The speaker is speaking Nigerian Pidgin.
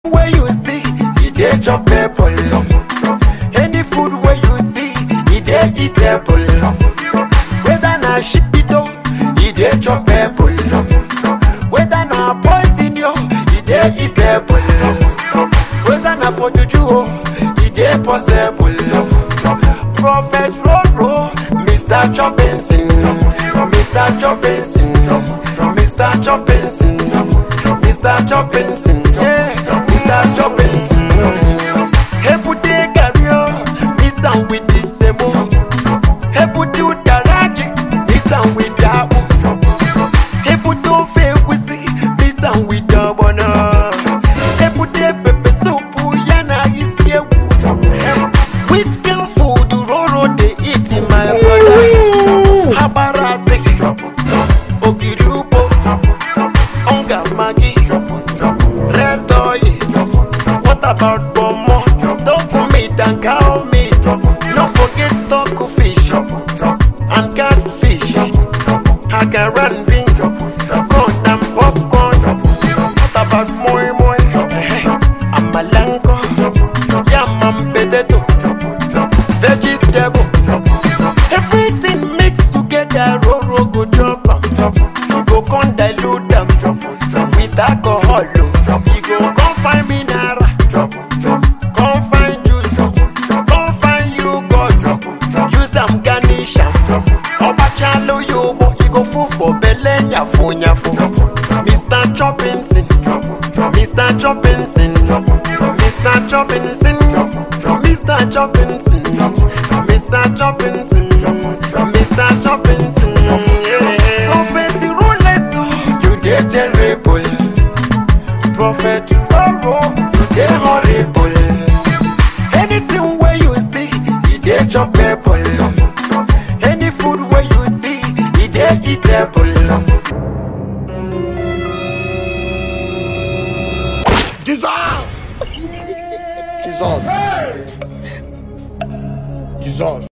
wey you see e dey chop pepple any food wey you see e dey eatable whether na shito e dey chop pepple whether na poison yo e dey eatable whether na for juju o e dey possible prophet roro mr chopinson mr chopinson mr chopinson mr chopinson yeah mr chopinson ebute gari o mix am with the semo ebute udaraji mix am with akpu ebute ofe egusi mix am with ogbono ebute pepper soup ya na isi ewu which kind food roro dey eat in my brother abarate ogiri ugbo onga maggi red oil what about pomo dog meat and cow meat no forget stock fish and catfish akara and beans corn and popcorn what about moi moi amalanko yam and potato vegetable everything mix together roro go chop am you go come dilute am with alcohol o you go come find mineral come find juice come find yogurt use am garnish am ọbachalo yobo you go full for belle nyafo nyafo mr chopinson mr chopinson mr chopinson mr chopinson mr chopinson mr chopinson yeah. prophet ruleso you dey terrible prophet roro you dey horrible anything wey you see e dey chop pepple any food wey you see e dey eatable. Jesus! Jesus! Jesus!